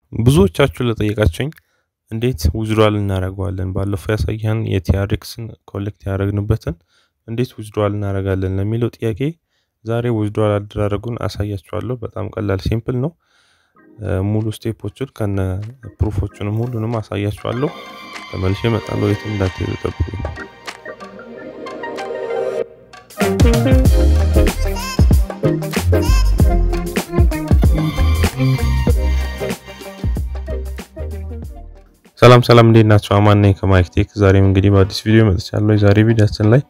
ብዙዎቻችሁ ለጠየቃችሁኝ እንዴት ዊዝድራል እናደርገዋለን ባለፈው ያሳየን የቲአርኤክስን ኮሌክት ያደረግንበትን እንዴት ዊዝድራል እናደርጋለን ለሚለው ጥያቄ ዛሬ ዊዝድራል አደራረጉን አሳያችኋለሁ። በጣም ቀላል ሲምፕል ነው። ሙሉ ስቴፖችን ከነ ፕሩፎቹንም ሁሉንም አሳያችኋለሁ። ተመልሼ እመጣለሁ። የትም እንዳትሄዱ ጠብቁኝ። ሰላም ሰላም፣ እንዴት ናቸው? አማን ነኝ ከማይክ ቴክ። ዛሬም እንግዲህ በአዲስ ቪዲዮ መጥቻለሁ። የዛሬ ቪዲዮችን ላይ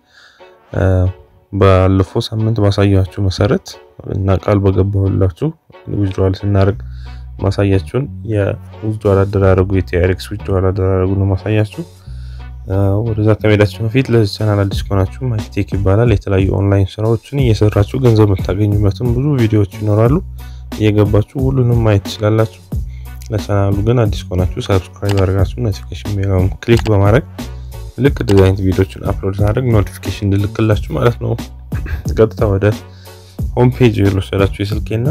ባለፈው ሳምንት ባሳያችሁ መሰረት እና ቃል በገባሁላችሁ ዊዝድራል ስናደርግ ማሳያችሁን የዊዝድራል አደራረጉ የቲአርኤክስ ዊዝድራል አደራረጉ ነው ማሳያችሁ። ወደዛ ከመሄዳችሁ በፊት ለዚህ ቻናል አዲስ ከሆናችሁ ማይክ ቴክ ይባላል። የተለያዩ ኦንላይን ስራዎችን እየሰራችሁ ገንዘብ የምታገኙበትም ብዙ ቪዲዮዎች ይኖራሉ። እየገባችሁ ሁሉንም ማየት ትችላላችሁ። ለቻናሉ ግን አዲስ ከሆናችሁ ሰብስክራይብ አድርጋችሁ ኖቲፊኬሽን ቤሉን ክሊክ በማድረግ ልክ እንደዚህ አይነት ቪዲዮችን አፕሎድ ሳደርግ ኖቲፊኬሽን እንድልክላችሁ ማለት ነው። ቀጥታ ወደ ሆም ፔጅ የወሰዳችሁ የስልኬና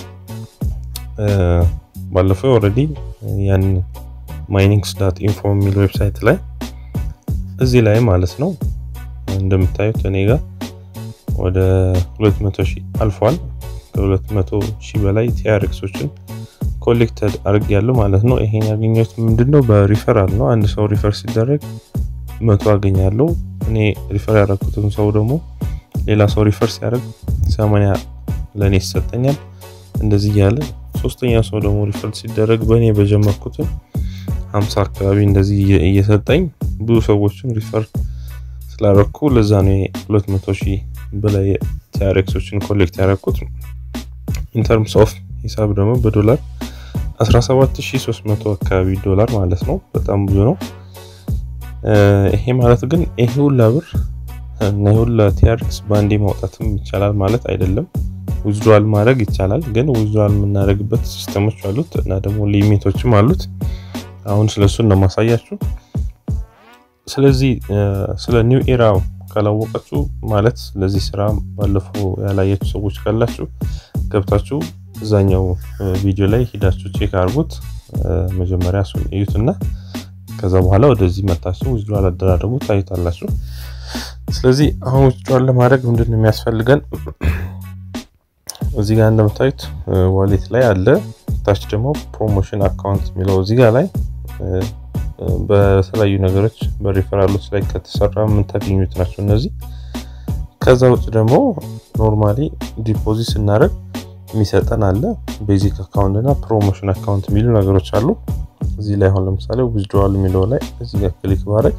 ባለፈው ኦልሬዲ ያን ማይኒንግስ ዳት ኢንፎ የሚል ዌብሳይት ላይ እዚህ ላይ ማለት ነው እንደምታዩት እኔ ጋር ወደ 200 ሺህ አልፏል። ከ200 ሺህ በላይ ቲአርኤክሶችን ኮሌክተድ አድርግ ያለው ማለት ነው። ይሄን ያገኘሁት ምንድነው በሪፈራል ነው። አንድ ሰው ሪፈር ሲደረግ መቶ አገኛለሁ። እኔ ሪፈር ያደረኩትን ሰው ደግሞ ሌላ ሰው ሪፈር ሲያደርግ ሰማንያ ለእኔ ይሰጠኛል። እንደዚህ እያለ ሶስተኛ ሰው ደግሞ ሪፈር ሲደረግ በእኔ በጀመርኩትን ሀምሳ አካባቢ እንደዚህ እየሰጠኝ ብዙ ሰዎችን ሪፈር ስላደረኩ ለዛ ነው ሁለት መቶ ሺህ በላይ ቲአርኤክሶችን ኮሌክት ያደረኩት። ኢንተርምስ ኦፍ ሂሳብ ደግሞ በዶላር 17300 አካባቢ ዶላር ማለት ነው። በጣም ብዙ ነው። ይሄ ማለት ግን ይሄ ሁላ ብር እና ይሄ ሁላ ቲአርኤክስ ባንዴ ማውጣትም ይቻላል ማለት አይደለም። ዊዝድራል ማድረግ ይቻላል፣ ግን ዊዝድራል የምናደርግበት ሲስተሞች አሉት እና ደግሞ ሊሚቶችም አሉት። አሁን ስለሱን ነው ማሳያችሁ። ስለዚህ ስለ ኒው ኤራ ካላወቃችሁ ማለት ስለዚህ ስራ ባለፈው ያላያችሁ ሰዎች ካላችሁ ገብታችሁ እዛኛው ቪዲዮ ላይ ሂዳችሁ ቼክ አድርጉት። መጀመሪያ እሱን እዩትና ከዛ በኋላ ወደዚህ መታችሁ ዊዝድራል አደራረጉ ታዩታላችሁ። ስለዚህ አሁን ዊዝድራል ለማድረግ ምንድን ነው የሚያስፈልገን? እዚህ ጋር እንደምታዩት ዋሌት ላይ አለ። ታች ደግሞ ፕሮሞሽን አካውንት የሚለው እዚህ ጋር ላይ በተለያዩ ነገሮች በሪፈራሎች ላይ ከተሰራ የምታገኙት ናቸው እነዚህ። ከዛ ውጭ ደግሞ ኖርማሊ ዲፖዚት ስናደርግ የሚሰጠን አለ። ቤዚክ አካውንት እና ፕሮሞሽን አካውንት የሚሉ ነገሮች አሉ። እዚህ ላይ አሁን ለምሳሌ ዊዝድራል የሚለው ላይ እዚህ ጋር ክሊክ ባደርግ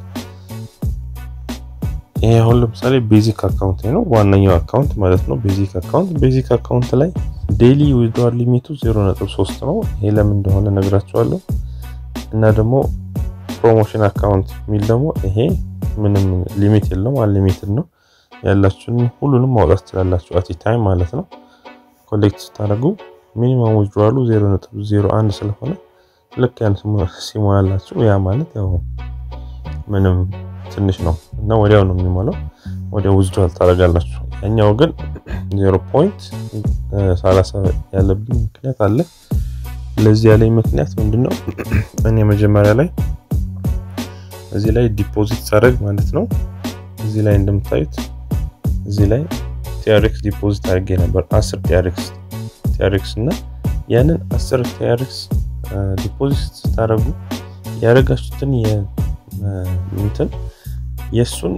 ይሄ አሁን ለምሳሌ ቤዚክ አካውንት ነው፣ ዋነኛው አካውንት ማለት ነው። ቤዚክ አካውንት ቤዚክ አካውንት ላይ ዴይሊ ዊዝድራል ሊሚቱ 0.3 ነው። ይሄ ለምን እንደሆነ ነግራችኋለሁ። እና ደግሞ ፕሮሞሽን አካውንት የሚል ደግሞ ይሄ ምንም ሊሚት የለውም፣ አንሊሚትድ ነው። ያላችሁን ሁሉንም ማውጣት ትችላላችሁ አቲ ታይም ማለት ነው። ኮሌክት ስታደርጉ ሚኒመም ዊዝድራሉ 0.01 ስለሆነ ልክ ያን ሲሞላላችሁ ያ ማለት ያው ምንም ትንሽ ነው እና ወዲያው ነው የሚሞላው። ወዲያው ዊዝድራል ታደርጋላችሁ። ያኛው ግን 0.30 ያለብኝ ምክንያት አለ። ለዚህ ያለኝ ምክንያት ምንድነው? እኔ መጀመሪያ ላይ እዚህ ላይ ዲፖዚት ሳደርግ ማለት ነው እዚህ ላይ እንደምታዩት እዚህ ላይ ቲአርኤክስ ዲፖዚት አድርጌ ነበር 10 ቲአርኤክስ ቲአርኤክስ እና ያንን 10 ቲአርኤክስ ዲፖዚት ስታደርጉ ያደረጋችሁትን እንትን የእሱን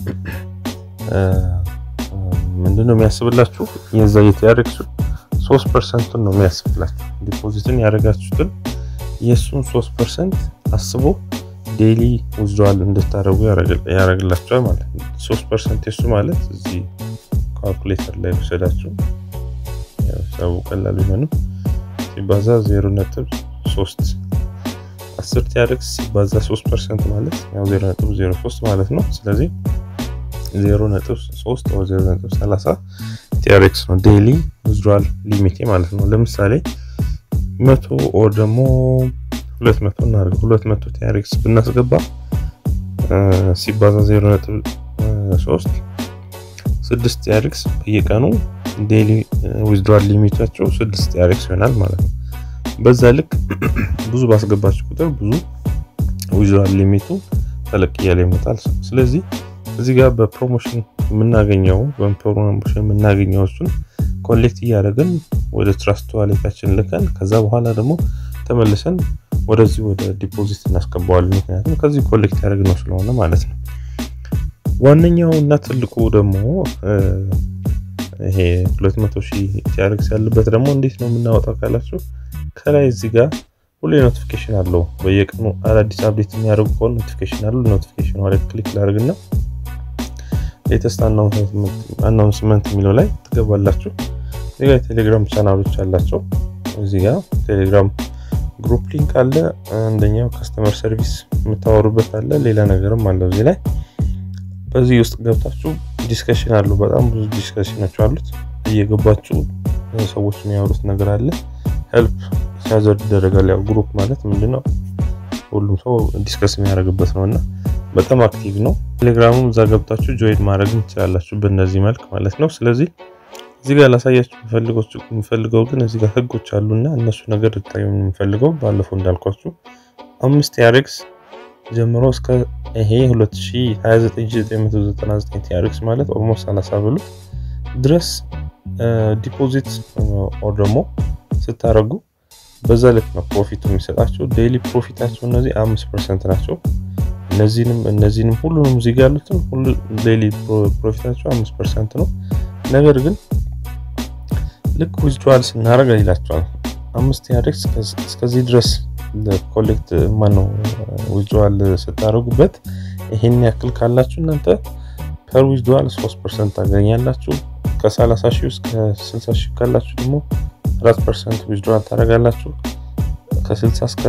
ምንድነው የሚያስብላችሁ የዛ የቲአርኤክሱ 3 ፐርሰንቱን ነው የሚያስብላችሁ። ዲፖዚትን ያደረጋችሁትን የእሱን 3 ፐርሰንት አስቦ ዴይሊ ዊዝድራል እንድታደርጉ ያደርግላችኋል ማለት ነው። 3 ፐርሰንት የሱ ማለት እዚህ ካልኩሌተር ላይ ወሰዳችሁ ሰው ቀላል ቢሆንም ሲባዛ 0.3 10 ቲአርኤክስ ሲባዛ 3 ፐርሰንት ማለት ያው 0.03 ማለት ነው። ስለዚህ 0.3 ወይ 0.30 ቲአርኤክስ ነው ዴይሊ ዊዝድራል ሊሚቴ ማለት ነው። ለምሳሌ መቶ ኦር ደግሞ 200 እናድርግ 200 ቲአርኤክስ ብናስገባ ሲባዛ 0.3 6 ቲአርኤክስ በየቀኑ ዴይሊ ዊዝድራል ሊሚታቸው 6 ቲአርኤክስ ይሆናል ማለት ነው። በዛ ልክ ብዙ ባስገባችሁ ቁጥር ብዙ ዊዝድራል ሊሚቱ ተለቅ እያለ ይመጣል። ስለዚህ እዚህ ጋር በፕሮሞሽን የምናገኘው በፕሮሞሽን የምናገኘው እሱን ኮሌክት እያደረግን ወደ ትራስት ዋሌታችን ልከን ከዛ በኋላ ደግሞ ተመልሰን ወደዚህ ወደ ዲፖዚት እናስገባዋለን። ምክንያቱም ከዚህ ኮሌክት ያደረግነው ስለሆነ ማለት ነው። ዋነኛው እና ትልቁ ደግሞ ይሄ 200 ሺህ ቲአርክስ ያለበት ደግሞ እንዴት ነው የምናወጣው ካላችሁ ከላይ እዚህ ጋር ሁሌ ኖቲፊኬሽን አለው። በየቀኑ አዳዲስ አፕዴት የሚያደርጉ ከሆነ ኖቲፊኬሽን አለው። ኖቲፊኬሽን ላይ ክሊክ ላድርግና ሌተስት አናውንስመንት የሚለው ላይ ትገባላችሁ። እዚህ ጋር የቴሌግራም ቻናሎች አላቸው። እዚህ ጋር ቴሌግራም ግሩፕ ሊንክ አለ። አንደኛው ከስተመር ሰርቪስ የምታወሩበት አለ። ሌላ ነገርም አለው እዚህ ላይ በዚህ ውስጥ ገብታችሁ ዲስከሽን አሉ። በጣም ብዙ ዲስከሽኖች አሉት። እየገባችሁ ሰዎች የሚያወሩት ነገር አለ። ሄልፕ ሲያዘርድ ይደረጋል። ያው ግሩፕ ማለት ምንድነው? ሁሉም ሰው ዲስከስ የሚያደርግበት ነው እና በጣም አክቲቭ ነው። ቴሌግራሙም እዛ ገብታችሁ ጆይን ማድረግ ትችላላችሁ በእነዚህ መልክ ማለት ነው። ስለዚህ እዚህ ጋር ላሳያችሁ የምፈልገው ግን እዚህ ጋር ህጎች አሉና እነሱ ነገር ልታዩ የምፈልገው ባለፈው እንዳልኳችሁ አምስት ቲአርክስ ጀምሮ እስከ ይሄ 229999 ቲአርክስ ማለት ኦልሞስት 30 ብሉት ድረስ ዲፖዚት ኦር ደግሞ ስታደርጉ በዛ ልክ ነው ፕሮፊቱ የሚሰጣቸው። ዴይሊ ፕሮፊታቸው እነዚህ አምስት ፐርሰንት ናቸው። እነዚህንም እነዚህንም ሁሉንም እዚህ ጋር ያሉትን ሁሉ ዴይሊ ፕሮፊታቸው አምስት ፐርሰንት ነው። ነገር ግን ልክ ዊዝድራል ስናደርግ ይላቸዋል አምስት ቲአርክስ እስከዚህ ድረስ ኮሌክት ማነው ዊዝድራል ስታደርጉበት ይሄን ያክል ካላችሁ እናንተ ፐር ዊዝድራል 3 ፐርሰንት ታገኛላችሁ። ከ30 ሺህ እስከ 60 ሺህ ካላችሁ ደግሞ 4 ፐርሰንት ዊዝድራል ታደርጋላችሁ። ከ60 እስከ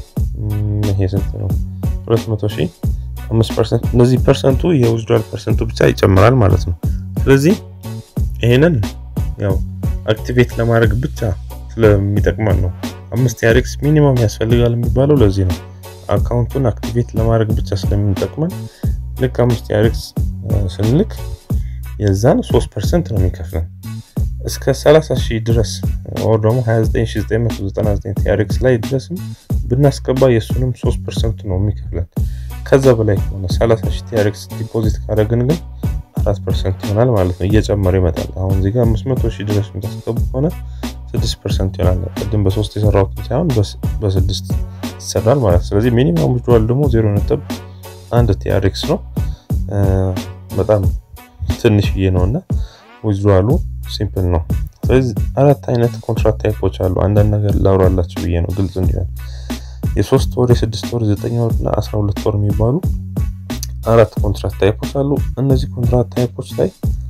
ይሄ ስንት ነው 200 ሺህ 5 ፐርሰንት። እነዚህ ፐርሰንቱ የዊዝድራል ፐርሰንቱ ብቻ ይጨምራል ማለት ነው። ስለዚህ ይሄንን ያው አክቲቬት ለማድረግ ብቻ ስለሚጠቅመን ነው አምስት ቲአርክስ ሚኒመም ያስፈልጋል የሚባለው ለዚህ ነው። አካውንቱን አክቲቬት ለማድረግ ብቻ ስለሚጠቅመን ልክ አምስት ቲአርክስ ስንልክ የዛን 3% ነው የሚከፍለን እስከ 30 ሺህ ድረስ ወር ደግሞ 29999 ቲአርክስ ላይ ድረስም ብናስገባ የእሱንም 3% ነው የሚከፍለን። ከዛ በላይ ከሆነ 30 ሺህ ቲአርክስ ዲፖዚት ካደረግን ግን 4% ይሆናል ማለት ነው። እየጨመረ ይመጣል። አሁን እዚህ ጋር 500 ሺህ ድረስ የምታስገቡ ከሆነ 6% ይሆናል። ቅድም በሶስት የሰራሁትን ሳይሆን በስድስት ይሰራል ማለት ስለዚህ ሚኒማም ዊዝድራል ደግሞ 0.1 ቲአርክስ ነው። በጣም ትንሽዬ ነው እና ዊዝድራሉ ሲምፕል ነው። ስለዚህ አራት አይነት ኮንትራክት ታይፖች አሉ። አንዳንድ ነገር ላውራላችሁ ብዬ ነው ግልጽ እንዲሆን። የሶስት ወር፣ የስድስት ወር፣ ዘጠኝ ወር እና አስራ ሁለት ወር የሚባሉ አራት ኮንትራክት ታይፖች አሉ። እነዚህ ኮንትራክት ታይፖች ላይ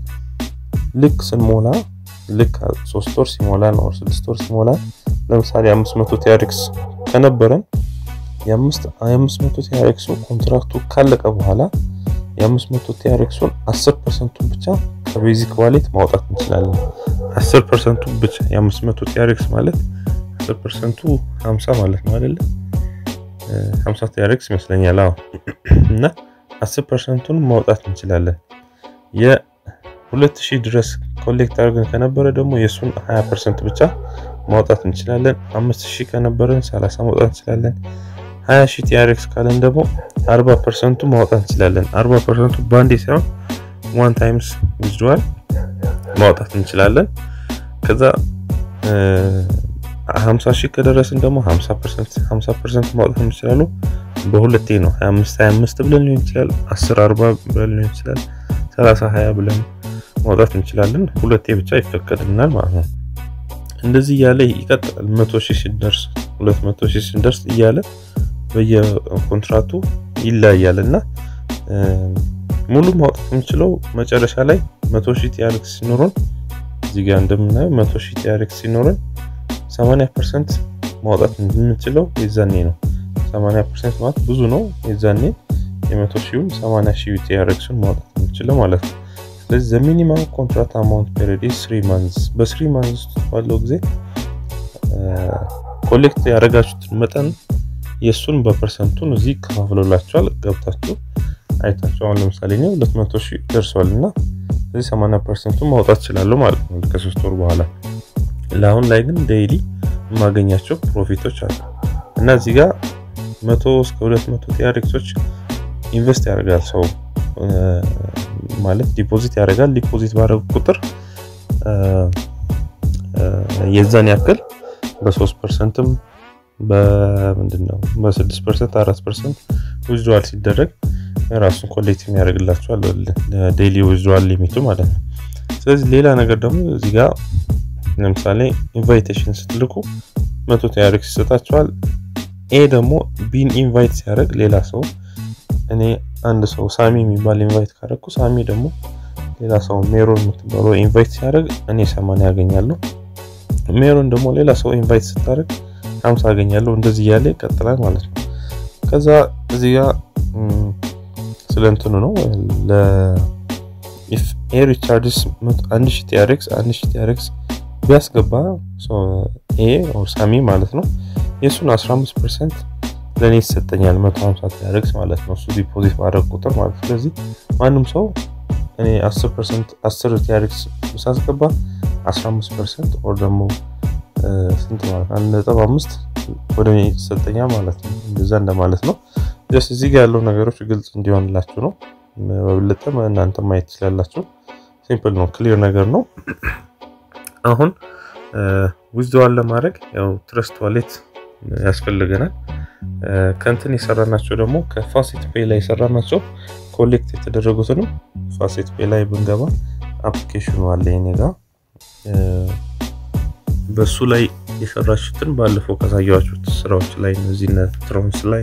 ልክ ስንሞላ ልክ ሶስት ወር ሲሞላ ነው ስድስት ወር ሲሞላ ለምሳሌ አምስት መቶ ቲአርክስ ከነበረን የአምስት መቶ ቲአርክሱ ኮንትራክቱ ካለቀ በኋላ የአምስት መቶ ቲአርክሱን አስር ፐርሰንቱን ብቻ ከቤዚክ ዋሌት ማውጣት እንችላለን። አስር ፐርሰንቱ ብቻ የአምስት መቶ ቲአርክስ ማለት አስር ፐርሰንቱ ሀምሳ ማለት ነው አይደለ? ሀምሳ ቲአርክስ ይመስለኛል። አዎ እና አስር ፐርሰንቱን ማውጣት እንችላለን። የሁለት ሺህ ድረስ ኮሌክት አድርገን ከነበረ ደግሞ የእሱን 20 ፐርሰንት ብቻ ማውጣት እንችላለን። አምስት ሺህ ከነበረን 30 ማውጣት እንችላለን። 20 ሺህ ቲአርክስ ካለን ደግሞ 40 ፐርሰንቱ ማውጣት እንችላለን። 40 ፐርሰንቱ ባንዴ ሳይሆን ዋን ታይምስ ዊዝድራል ማውጣት እንችላለን። ከዛ 50 ሺህ ከደረስን ደግሞ 50 ፐርሰንት 50 ፐርሰንት ማውጣት እንችላለን። በሁለቴ ነው 25 25 ብለን ሊሆን ይችላል። 10 40 ብለን ሊሆን ይችላል። 30 20 ብለን ማውጣት እንችላለን። ሁለቴ ብቻ ይፈቀድልናል ማለት ነው። እንደዚህ እያለ ይቀጥላል። 100 ሺህ ሲደርስ 200 ሺህ ሲደርስ እያለ በየኮንትራቱ ይለያያል እና ሙሉ ማውጣት የምንችለው መጨረሻ ላይ 100 ሺህ ቲአርክስ ሲኖረን እዚህ ጋር እንደምናየው 100 ሺህ ቲአርክስ ሲኖረን 80% ማውጣት የምንችለው የዛኔ ነው። 80% ማለት ብዙ ነው። የዛኔ የ100 ሺውን 80 ሺህ ቲአርክሱን ማውጣት የምንችለው ማለት ነው። ስለዚህ ዘ ሚኒማም ኮንትራክት አማውንት ፔሪድ ኢዝ 3 ማንዝ በ3 ማንዝ ውስጥ ባለው ጊዜ ኮሌክት ያደረጋችሁትን መጠን የእሱን በፐርሰንቱን እዚህ ከፋፍሎላችኋል። ገብታችሁ አይታችሁ አሁን ለምሳሌ እኔ 200 ሺህ ደርሷል እና ስለዚህ 80 ፐርሰንቱን ማውጣት እችላለሁ ማለት ነው ከሶስት ወር በኋላ። ለአሁን ላይ ግን ዴይሊ የማገኛቸው ፕሮፊቶች አሉ እና እዚህ ጋር መቶ እስከ ሁለት መቶ ቲያሬክሶች ኢንቨስት ያደርጋል ሰው ማለት ዲፖዚት ያደርጋል። ዲፖዚት ባደረጉ ቁጥር የዛን ያክል በሶስት ፐርሰንትም በምንድን ነው በስድስት ፐርሰንት አራት ፐርሰንት ዊዝድዋል ሲደረግ ራሱን ኮሌክት የሚያደርግላቸዋል ዴይሊ ዊዝድዋል ሊሚቱ ማለት ነው። ስለዚህ ሌላ ነገር ደግሞ እዚህ ጋር ለምሳሌ ኢንቫይቴሽን ስትልኩ መቶ ቲያሬክስ ይሰጣቸዋል። ይሄ ደግሞ ቢን ኢንቫይት ሲያደርግ ሌላ ሰው እኔ አንድ ሰው ሳሚ የሚባል ኢንቫይት ካደረግኩ ሳሚ ደግሞ ሌላ ሰው ሜሮን የምትባለው ኢንቫይት ሲያደርግ እኔ ሰማንያ ያገኛለሁ። ሜሮን ደግሞ ሌላ ሰው ኢንቫይት ስታደርግ ሀምሳ ያገኛለሁ። እንደዚህ እያለ ይቀጥላል ማለት ነው። ከዛ እዚህ ጋር ስለ እንትኑ ነው ኤር ቻርጅስ አንድ ሺ ቲያሬክስ አንድ ሺ ቲያሬክስ ቢያስገባ ይሄ ሳሚ ማለት ነው የእሱን 15 ፐርሰንት ለእኔ ይሰጠኛል 150 ቲያሬክስ ማለት ነው። እሱ ዲፖዚት ማድረግ ቁጥር ማለት ስለዚህ ማንም ሰው እኔ 10 ፐርሰንት 10 ቲያሬክስ ሳስገባ 15 ፐርሰንት ኦር ደግሞ ስንት ማለት አንድ ነጥብ አምስት ወደ እኔ ይሰጠኛል ማለት ነው። እንደዛ እንደማለት ነው። ጀስት እዚህ ጋር ያለው ነገሮች ግልጽ እንዲሆንላችሁ ነው። በብልጠ እናንተ ማየት ትችላላችሁ። ሲምፕል ነው፣ ክሊር ነገር ነው። አሁን ዊዝድዋል ለማድረግ ያው ትረስት ዋሌት ያስፈልገናል። ከንትን የሰራናቸው ደግሞ ከፋሴት ፔይ ላይ የሰራናቸው ኮሌክት የተደረጉትንም ፋሴት ፔይ ላይ ብንገባ አፕሊኬሽኑ አለ የኔ ጋ በሱ ላይ የሰራችሁትን ባለፈው ካሳየዋችሁት ስራዎች ላይ እነዚህ ትሮንስ ላይ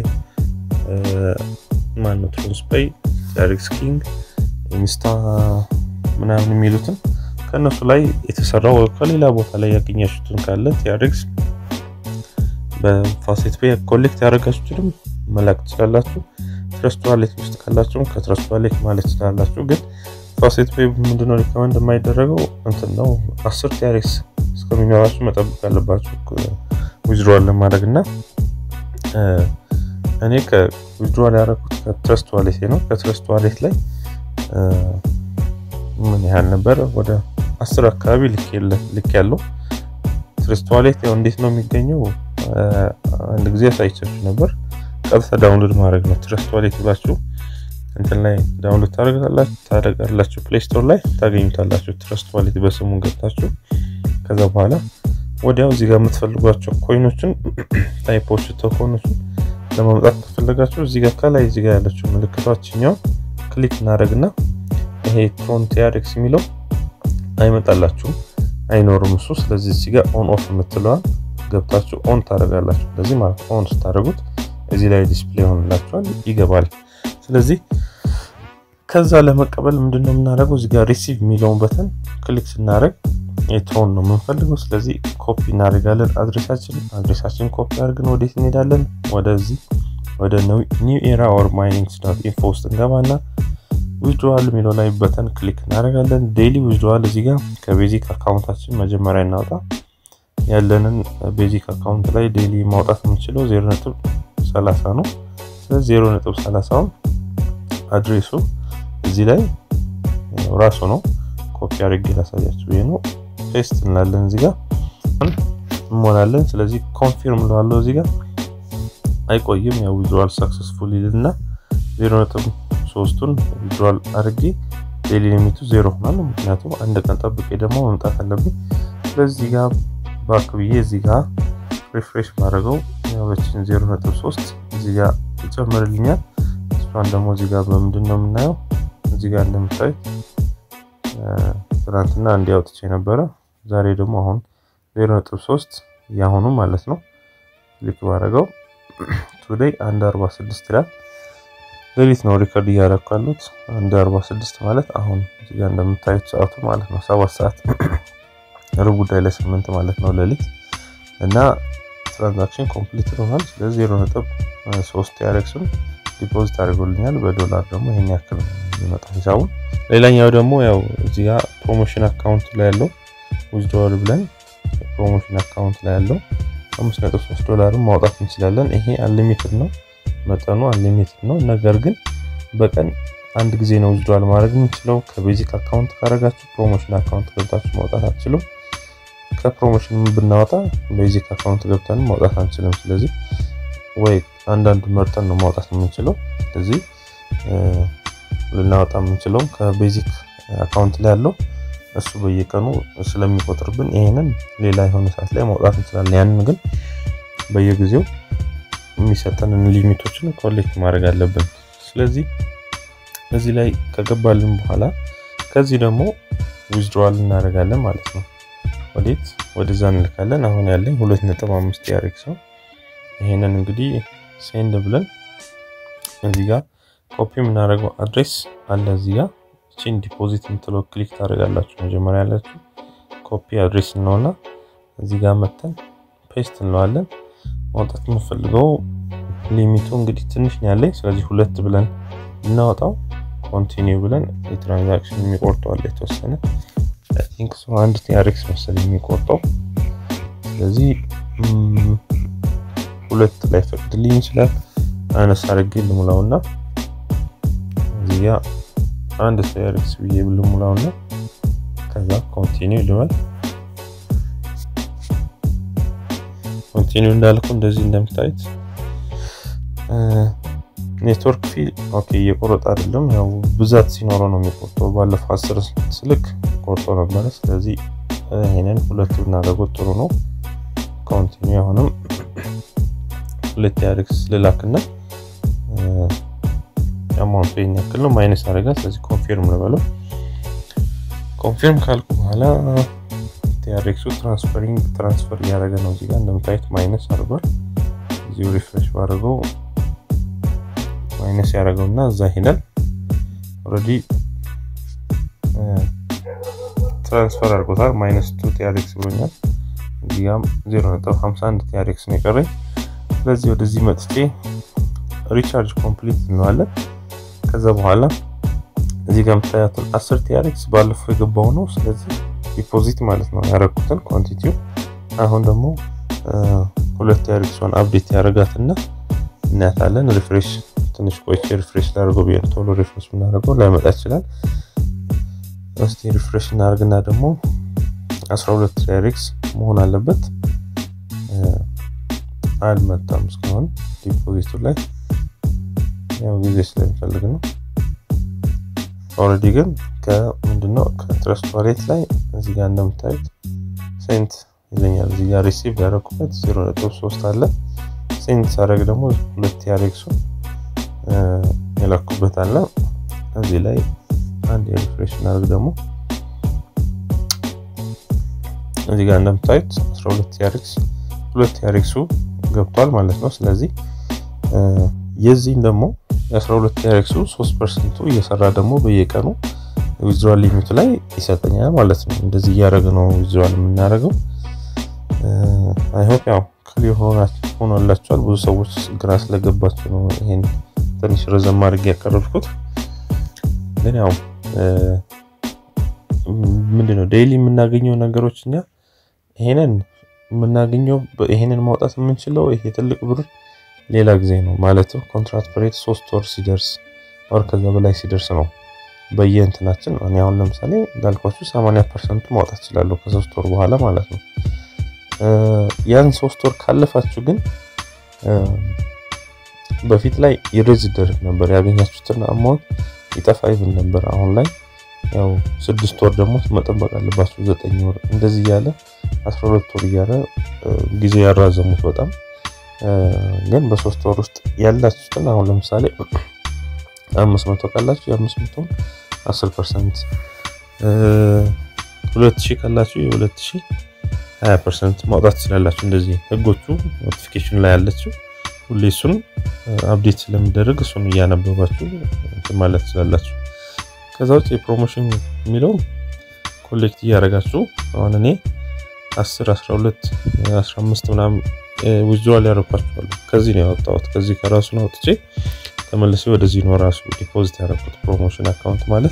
ማነው ትሮንስ ፔይ፣ ቲያሬክስ ኪንግ፣ ኢንስታ ምናምን የሚሉትን ከእነሱ ላይ የተሰራው ከሌላ ቦታ ላይ ያገኛችሁትን ካለ ቲያሬክስ በፋሴት ፔይ ኮሌክት ያደረጋችሁትንም መላክ ትችላላችሁ። ትረስት ዋሌት ውስጥ ካላችሁም ከትረስት ዋሌት ማለት ትችላላችሁ። ግን ፋሴት ፔይ ምንድነው ሪከመንድ የማይደረገው እንትን ነው አስር ቲያሬክስ እስከሚኖራችሁ መጠበቅ ያለባችሁ ዊዝድሮዋል ለማድረግ እና እኔ ከዊዝድሮዋል ያደረኩት ከትረስት ዋሌት ነው። ከትረስት ዋሌት ላይ ምን ያህል ነበር? ወደ አስር አካባቢ ልክ ያለው ትረስት ዋሌት ያው እንዴት ነው የሚገኘው? አንድ ጊዜ አሳይቻችሁ ነበር። ቀጥታ ዳውንሎድ ማድረግ ነው። ትረስት ዋሌት ብላችሁ እንትን ላይ ዳውንሎድ ታደርጋላችሁ። ፕሌይ ስቶር ላይ ታገኙታላችሁ። ትረስት ዋሌት በስሙ ገብታችሁ ከዛ በኋላ ወዲያው እዚህ ጋር የምትፈልጓቸው ኮይኖችን ታይፖች ቶኮኖችን ለማምጣት ከፈለጋችሁ እዚህ ጋር ከላይ እዚህ ጋር ያለችው ምልክቷችኛው ክሊክ እናደርግና ይሄ ትሮን ቲያሬክስ የሚለው አይመጣላችሁም፣ አይኖርም እሱ። ስለዚህ እዚህ ጋር ኦን ኦፍ የምትለዋል ገብታችሁ ኦን ታደርጋላችሁ። ስለዚህ ማለት ኦን ስታደርጉት እዚህ ላይ ዲስፕሌይ ሆንላችኋል፣ ይገባል። ስለዚህ ከዛ ለመቀበል ምንድነው የምናደርገው? እዚህ ጋር ሪሲቭ የሚለውን በተን ክሊክ ስናደርግ የትሮን ነው የምንፈልገው። ስለዚህ ኮፒ እናደርጋለን አድሬሳችን አድሬሳችን ኮፒ አድርገን ወዴት እንሄዳለን? ወደዚህ ወደ ኒው ኤራ ኦር ማይኒንግ ዶት ኢንፎ ውስጥ እንገባና ዊዝድዋል የሚለው ላይ በተን ክሊክ እናደርጋለን። ዴይሊ ዊዝድዋል እዚህ ጋር ከቤዚክ አካውንታችን መጀመሪያ እናውጣ። ያለንን ቤዚክ አካውንት ላይ ዴይሊ ማውጣት የምንችለው ዜሮ ነጥብ ሰላሳ ነው። ስለዚህ ዜሮ ነጥብ ሰላሳውን አድሬሱ እዚህ ላይ ራሱ ነው። ኮፒ አድርጌ ላሳያችሁ ብዬ ነው። ፔስት እንላለን እዚህ ጋር እንሞላለን። ስለዚህ ኮንፊርም ለዋለው እዚህ ጋር አይቆይም። ያው ዊዝድዋል ሰክሰስፉል ይልና ዜሮ ነጥብ ሶስቱን ዊዝድዋል አድርጌ ዴይሊ ሊሚቱ ዜሮ ሆናል። ምክንያቱም አንድ ቀን ጠብቄ ደግሞ መምጣት አለብኝ። ስለዚህ ጋር ባክ ብዬ እዚህ ጋር ሪፍሬሽ ማድረገው ያበችን ዜሮ ነጥብ ሶስት እዚህ ጋር ይጨምርልኛል። እሷን ደግሞ እዚህ ጋር በምንድን ነው የምናየው? እዚህ ጋር እንደምታዩት ትናንትና እንዲህ አውጥቼ ነበረ። ዛሬ ደግሞ አሁን ዜሮ ነጥብ ሶስት ያሁኑ ማለት ነው ክሊክ ባደረገው ቱዴይ አንድ አርባ ስድስት ይላል። ሌሊት ነው ሪከርድ እያደረኩ ያሉት። አንድ አርባ ስድስት ማለት አሁን እዚህ ጋር እንደምታዩት ሰዓቱ ማለት ነው ሰባት ሰዓት ሩብ ጉዳይ ለስምንት ማለት ነው ሌሊት እና ትራንዛክሽን ኮምፕሊት ሆኗል። ስለዚህ ዜሮ ነጥብ ሶስት ያሬክሱን ዲፖዚት አድርጎልኛል። በዶላር ደግሞ ይሄን ያክል የሚመጣ ሂሳቡን። ሌላኛው ደግሞ ያው እዚህ ጋር ፕሮሞሽን አካውንት ላይ ያለው ዊዝድሮዋል ብለን ፕሮሞሽን አካውንት ላይ ያለው አምስት ነጥብ ሶስት ዶላርን ማውጣት እንችላለን። ይሄ አንሊሚትድ ነው፣ መጠኑ አንሊሚትድ ነው። ነገር ግን በቀን አንድ ጊዜ ነው ዊዝድሮዋል ማድረግ የምንችለው። ከቤዚክ አካውንት ካረጋችሁ ፕሮሞሽን አካውንት ገብታችሁ ማውጣት አትችሉም። ከፕሮሞሽን ብናወጣ ቤዚክ አካውንት ገብተን ማውጣት አንችልም። ስለዚህ ወይ አንዳንድ መርጠን ነው ማውጣት የምንችለው። ስለዚህ ልናወጣ የምንችለውም ከቤዚክ አካውንት ላይ ያለው እሱ በየቀኑ ስለሚቆጥርብን ይሄንን ሌላ የሆነ ሰዓት ላይ ማውጣት እንችላለን። ያንን ግን በየጊዜው የሚሰጠንን ሊሚቶችን ኮሌክት ማድረግ አለብን። ስለዚህ እዚህ ላይ ከገባልን በኋላ ከዚህ ደግሞ ዊዝድሮዋል እናደርጋለን ማለት ነው። ወዴት ወደዛ እንልካለን። አሁን ያለኝ 2.5 ያሬክስ ነው። ይሄንን እንግዲህ ሴንድ ብለን እዚህ ጋር ኮፒ የምናደርገው አድሬስ አለ እዚህ ጋር እቺን ዲፖዚት የምትለው ክሊክ ታደርጋላችሁ። መጀመሪያ ያላችሁ ኮፒ አድሬስ ነውና እዚህ ጋር መተን ፔስት እንለዋለን። ማውጣት የምንፈልገው ሊሚቱ እንግዲህ ትንሽ ነው ያለኝ። ስለዚህ ሁለት ብለን እናወጣው ኮንቲኒው ብለን የትራንዛክሽን የሚቆርጠው አለ የተወሰነ አይ ቲንክ ሶ አንድ ቲአርኤክስ መሰለኝ የሚቆርጠው። ስለዚህ ሁለት ላይ ፈቅድልኝ ይችላል። አነስ አድርጌ ልሙላውና እዚህ ጋር አንድ ቲአርኤክስ ብዬ ልሙላውና ከዛ ኮንቲኒው ልበል። ኮንቲኒው እንዳልኩ እንደዚህ እንደምታዩት ኔትወርክ ፊ ኦኬ እየቆረጠ አይደለም። ያው ብዛት ሲኖረው ነው የሚቆርጠው። ባለፈው አስር ስልክ ቆርጦ ነበረ። ስለዚህ ይሄንን ሁለቱ ብናደርገው ጥሩ ነው። ኮንቲኒው አሁንም ሁለት ያርክስ ልላክና አማውንቱ ይሄን ያክል ነው ማይነስ አደረጋ። ስለዚህ ኮንፊርም ልበለው። ኮንፊርም ካልኩ በኋላ ቲአርኤክሱ ትራንስፈሪንግ ትራንስፈር እያደረገ ነው። እዚህ ጋር እንደምታዩት ማይነስ አድርጓል። እዚሁ ሪፍሬሽ ባደረገው ማይነስ ያደረገውና እዛ ሄዳል። ኦልሬዲ ትራንስፈር አድርጎታል። ማይነስ ቱ ቲአርኤክስ ብሎኛል። እዚህ ጋም 0.51 ቲአርኤክስ ነው የቀረኝ። ስለዚህ ወደዚህ መጥቼ ሪቻርጅ ኮምፕሊት እንለዋለን። ከዛ በኋላ እዚህ ጋር የምታያትን 10 ቲአርኤክስ ባለፈው የገባው ነው። ስለዚህ ዲፖዚት ማለት ነው ያደረኩትን ኳንቲቲው። አሁን ደግሞ ሁለት ቲአርኤክሷን አፕዴት ያደረጋትና እናያታለን። ሪፍሬሽ ትንሽ ቆይቼ ሪፍሬሽ ላደርገው ብዬ ቶሎ ሪፍሬሽ ብናደርገው ላይመጣ ይችላል። እስቲ ሪፍሬሽ እናደርግና ደግሞ 12 ቲአርኤክስ መሆን አለበት። አልመጣም እስካሁን ዲፖዚቱ ላይ ያው ጊዜ ስለሚፈልግ ነው። ኦልሬዲ ግን ከምንድነው ከትረስት ዋሌት ላይ እዚህ ጋር እንደምታዩት ሴንት ይለኛል። እዚህ ጋር ሪሲቭ ያደረኩበት 0.3 አለ። ሴንት ሳደርግ ደግሞ ሁለት ቲአርኤክሱን የላኩበት አለ። እዚህ ላይ አንድ የሪፍሬሽ እናደርግ ደግሞ እዚህ ጋር እንደምታዩት 12 ቲአርኤክስ ሁለት ቲአርኤክሱ ገብቷል ማለት ነው። ስለዚህ የዚህን ደግሞ የ12 ቲአርኤክሱ 3 ፐርሰንቱ እየሰራ ደግሞ በየቀኑ ዊዝድሮዋል ሊሚቱ ላይ ይሰጠኛል ማለት ነው። እንደዚህ እያደረገ ነው ዊዝድሮዋል የምናደርገው። አይሆፕ ያው ክሊር ሆኖላቸዋል። ብዙ ሰዎች ግራ ስለገባቸው ነው ይሄን ትንሽ ረዘም አድርጌ ያቀረብኩት። ግን ያው ምንድነው ዴይሊ የምናገኘው ነገሮች እኛ ይሄንን የምናገኘው ይሄንን ማውጣት የምንችለው ይሄ ትልቅ ብር ሌላ ጊዜ ነው ማለት ኮንትራት ፕሬት ሶስት ወር ሲደርስ ወር ከዛ በላይ ሲደርስ ነው በየእንትናችን እኔ አሁን ለምሳሌ እንዳልኳችሁ 80 ፐርሰንቱ ማውጣት እችላለሁ ከሶስት ወር በኋላ ማለት ነው። ያን ሶስት ወር ካለፋችሁ ግን በፊት ላይ ይሬዝ ይደረግ ነበር ያገኛችሁትን አማውንት ይጠፋ ይብል ነበር። አሁን ላይ ያው ስድስት ወር ደግሞ መጠበቅ አለባችሁ፣ ዘጠኝ ወር እንደዚህ እያለ አስራ ሁለት ወር እያለ ጊዜ ያራዘሙት በጣም ግን በሶስት ወር ውስጥ ያላችሁትን አሁን ለምሳሌ አምስት መቶ ካላችሁ የአምስት መቶን አስር ፐርሰንት ሁለት ሺህ ካላችሁ የሁለት ሺህ ሀያ ፐርሰንት ማውጣት ትችላላችሁ። እንደዚህ ህጎቹ ኖቲፊኬሽን ላይ ያለችው ሁሌ እሱን አፕዴት ስለሚደረግ እሱን እያነበባችሁ ማለት ትችላላችሁ። ከዛ ውጭ የፕሮሞሽን የሚለው ኮሌክት እያደረጋችሁ አሁን እኔ 10 12 15 ምናምን ዊዝድሮዋል ያደረኳቸዋለሁ። ከዚህ ነው ያወጣሁት። ከዚህ ከራሱ ነው አውጥቼ ተመልሼ ወደዚህ ነው ራሱ ዲፖዚት ያደረኩት። ፕሮሞሽን አካውንት ማለት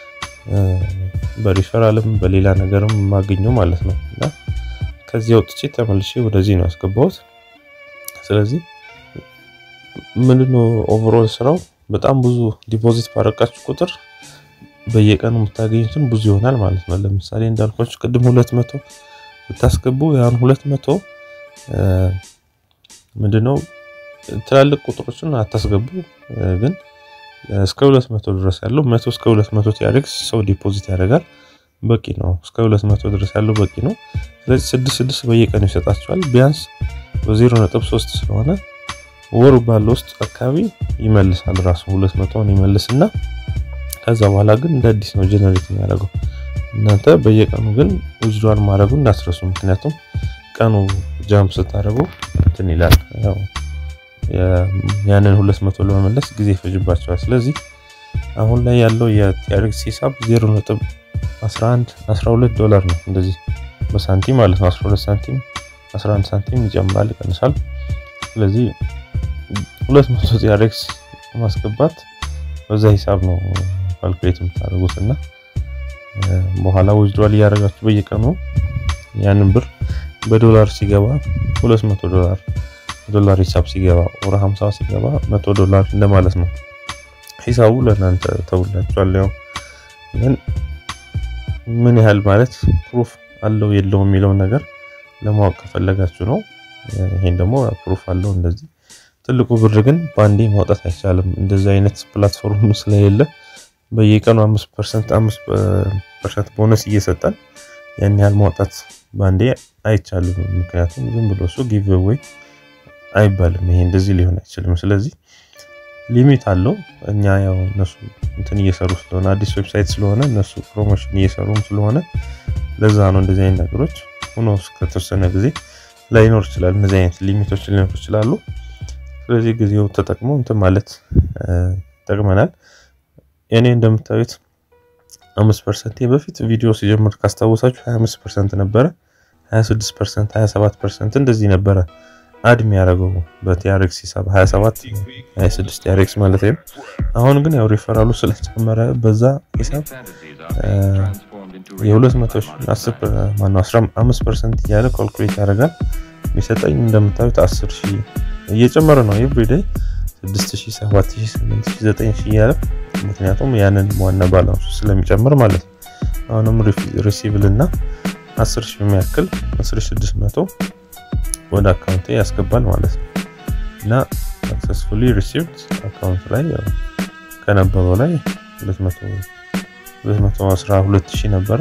በሪፈራልም በሌላ ነገርም የማገኘው ማለት ነው እና ከዚህ አውጥቼ ተመልሼ ወደዚህ ነው ያስገባሁት። ስለዚህ ምንድነው ኦቨርኦል ስራው በጣም ብዙ ዲፖዚት ባረቃችሁ ቁጥር በየቀኑ የምታገኙትን ብዙ ይሆናል ማለት ነው። ለምሳሌ እንዳልኳችሁ ቅድም ሁለት መቶ ብታስገቡ ያን 200 ምንድነው ትላልቅ ቁጥሮችን አታስገቡ፣ ግን እስከ 200 ድረስ ያለው 100 እስከ 200 ቲአርኤክስ ሰው ዲፖዚት ያደርጋል። በቂ ነው። እስከ 200 ድረስ ያለው በቂ ነው። ስለዚህ 6 6 በየቀኑ ይሰጣቸዋል። ቢያንስ በ0.3 ስለሆነ ወር ባለው ውስጥ አካባቢ ይመልሳል። ራሱ 200ን ይመልስና ከዛ በኋላ ግን እንደ አዲስ ነው ጀነሬት የሚያደርገው። እናንተ በየቀኑ ግን ዊዝድዋል ማድረጉ እንዳትረሱ። ምክንያቱም ቀኑ ጃምፕ ስታደርጉ እንትን ይላል ያው ያንን 200 ለመመለስ ጊዜ ይፈጅባቸዋል። ስለዚህ አሁን ላይ ያለው የቲአርኤክስ ሂሳብ 0.11 12 ዶላር ነው። እንደዚህ በሳንቲም ማለት ነው 12 ሳንቲም 11 ሳንቲም ይጨምራል ይቀንሳል። ስለዚህ 200 ቲአርኤክስ ማስገባት በዛ ሂሳብ ነው ካልኩሌት የምታደርጉት እና በኋላ ዊዝድዋል እያደረጋችሁ በየቀኑ ያንን ብር በዶላር ሲገባ 200 ዶላር ዶላር ሂሳብ ሲገባ ወር 50 ሲገባ 100 ዶላር እንደማለት ነው። ሂሳቡ ለእናንተ ተውላችኋል። ያው ግን ምን ያህል ማለት ፕሩፍ አለው የለውም የሚለውን ነገር ለማወቅ ከፈለጋችሁ ነው። ይሄን ደግሞ ፕሩፍ አለው እንደዚህ። ትልቁ ብር ግን ባንዴ ማውጣት አይቻልም። እንደዚህ አይነት ፕላትፎርም ስለሌለ በየቀኑ 5% 5% ቦነስ እየሰጠን ያን ያህል ማውጣት ባንዴ አይቻልም። ምክንያቱም ዝም ብሎ እሱ ጊቭ አዌይ አይባልም። ይሄ እንደዚህ ሊሆን አይችልም። ስለዚህ ሊሚት አለው። እኛ ያው እነሱ እንትን እየሰሩ ስለሆነ አዲስ ዌብሳይት ስለሆነ እነሱ ፕሮሞሽን እየሰሩም ስለሆነ ለዛ ነው እንደዚህ አይነት ነገሮች ሆኖ እስከተወሰነ ጊዜ ላይኖር ይችላል። እነዚህ አይነት ሊሚቶች ሊኖር ይችላሉ። ስለዚህ ጊዜው ተጠቅሞ እንትን ማለት ይጠቅመናል። እኔ እንደምታዩት አምስት ፐርሰንት በፊት ቪዲዮ ሲጀምር ካስታወሳችሁ 25 ፐርሰንት ነበረ፣ 26 ፐርሰንት፣ 27 ፐርሰንት እንደዚህ ነበረ አድ የሚያደርገው በቲአርኤክስ ሂሳብ 27 26 ቲአርኤክስ ማለት ነው። አሁን ግን ያው ሪፈራሉ ስለጨመረ በዛ ሂሳብ የ200 10 ማነው 15 ፐርሰንት እያለ ካልኩሌት ያደርጋል። የሚሰጠኝ እንደምታዩት 10 ሺህ እየጨመረ ነው ኤቭሪዴይ 6 ሺህ 7 ሺህ 8 ሺህ 9 ሺህ እያለ ምክንያቱም ያንን ዋና ባላንሱ ስለሚጨምር ማለት ነው። አሁንም ሪሲቭል እና 10 ሺህ የሚያክል 10600 ወደ አካውንቴ ያስገባል ማለት ነው እና ሰክሰስፉሊ ሪሲቭድ አካውንት ላይ ከነበረው ላይ 212 ሺህ ነበረ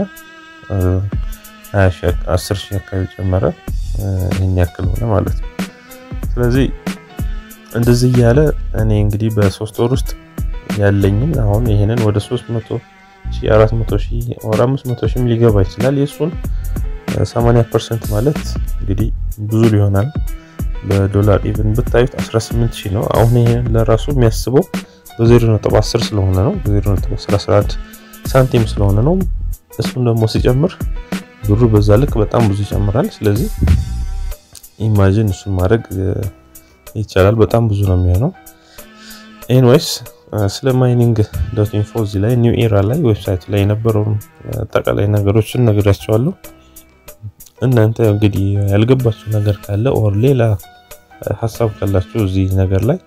10 ሺህ አካባቢ ጨመረ። ይህን ያክል ሆነ ማለት ነው። ስለዚህ እንደዚህ እያለ እኔ እንግዲህ በሶስት ወር ውስጥ ያለኝን አሁን ይሄንን ወደ 300 ሺህ 400 ሺህ ወር 500 ሺህም ሊገባ ይችላል። የእሱን 80% ማለት እንግዲህ ብዙ ሊሆናል። በዶላር ኢቭን ብታዩት 18 ሺህ ነው። አሁን ይሄንን ለራሱ የሚያስበው በ0.10 ስለሆነ ነው። በ0.11 ሳንቲም ስለሆነ ነው። እሱን ደግሞ ሲጨምር ብሩ በዛ ልክ በጣም ብዙ ይጨምራል። ስለዚህ ኢማጂን እሱን ማድረግ ይቻላል። በጣም ብዙ ነው የሚሆነው። ኤንዌይስ ስለ ማይኒንግ ዶት ኢንፎ እዚህ ላይ ኒው ኤራ ላይ ዌብሳይት ላይ የነበረውን አጠቃላይ ነገሮችን ነግራቸዋለሁ። እናንተ እንግዲህ ያልገባችሁ ነገር ካለ ኦር ሌላ ሀሳብ ካላችሁ እዚህ ነገር ላይ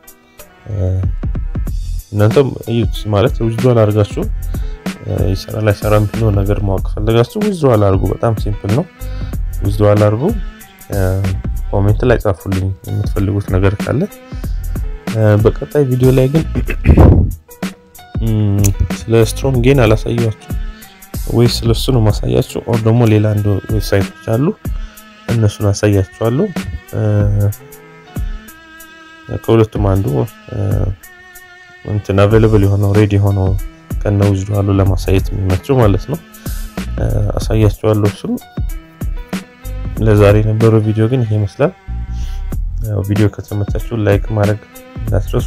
እናንተም እዩት። ማለት ዊዝድዋል አድርጋችሁ ይሰራ ላይ ሰራ የሚለው ነገር ማወቅ ፈለጋችሁ ዊዝድዋል አድርጉ። በጣም ሲምፕል ነው። ዊዝድዋል አድርጉ። ኮሜንት ላይ ጻፉልኝ የምትፈልጉት ነገር ካለ። በቀጣይ ቪዲዮ ላይ ግን ስለ ስትሮም ጌን አላሳያችሁ ወይ ስለሱ ነው ማሳያችሁ። ኦር ደግሞ ሌላ አንድ ዌብሳይቶች አሉ እነሱን አሳያችኋለሁ። ከሁለቱም አንዱ እንትን አቬለብል የሆነው ሬዲ የሆነው ከነ ዊዝድዋሉ ለማሳየት የሚመቸው ማለት ነው አሳያችኋለሁ። እሱም ለዛሬ የነበረው ቪዲዮ ግን ይሄ ይመስላል። ያው ቪዲዮ ከተመቻችሁ ላይክ ማድረግ እንዳትረሱ፣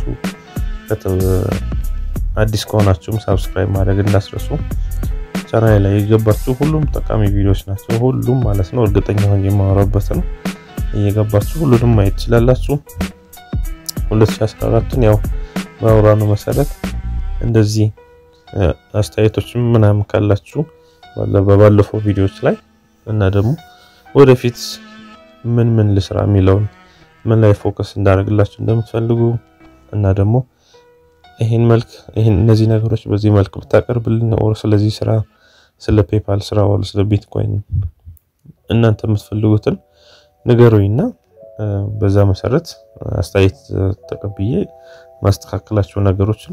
አዲስ ከሆናችሁም ሳብስክራይብ ማድረግ እንዳትረሱ። ቻናል ላይ የገባችሁ ሁሉም ጠቃሚ ቪዲዮዎች ናቸው፣ ሁሉም ማለት ነው። እርግጠኛ ሆኜ የማወራበት ነው። እየገባችሁ ሁሉንም ማየት ትችላላችሁ። 2014ን ያው በአውራኑ መሰረት እንደዚህ አስተያየቶችም ምናምን ካላችሁ በባለፈው ቪዲዮዎች ላይ እና ደግሞ ወደፊት ምን ምን ልስራ የሚለውን ምን ላይ ፎከስ እንዳደርግላችሁ እንደምትፈልጉ እና ደግሞ ይሄን መልክ ይሄን እነዚህ ነገሮች በዚህ መልክ ብታቀርብልን ኦር ስለዚህ ስራ ስለ ፔፓል ስራ ወር ስለ ቢትኮይን እናንተ የምትፈልጉትን ንገሩኝና በዛ መሰረት አስተያየት ተቀብዬ ማስተካከላቸው ነገሮችን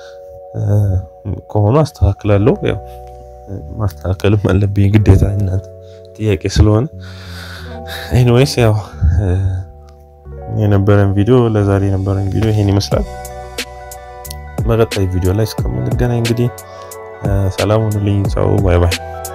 ከሆኑ አስተካክላለሁ። ያው ማስተካከልም አለብኝ ግዴታ እናንተ ጥያቄ ስለሆነ። ኤኒዌይስ ያው የነበረን ቪዲዮ ለዛሬ የነበረን ቪዲዮ ይሄን ይመስላል። በቀጣይ ቪዲዮ ላይ እስከምንገናኝ እንግዲህ ሰላም ሁኑልኝ። ቻው፣ ባይ ባይ።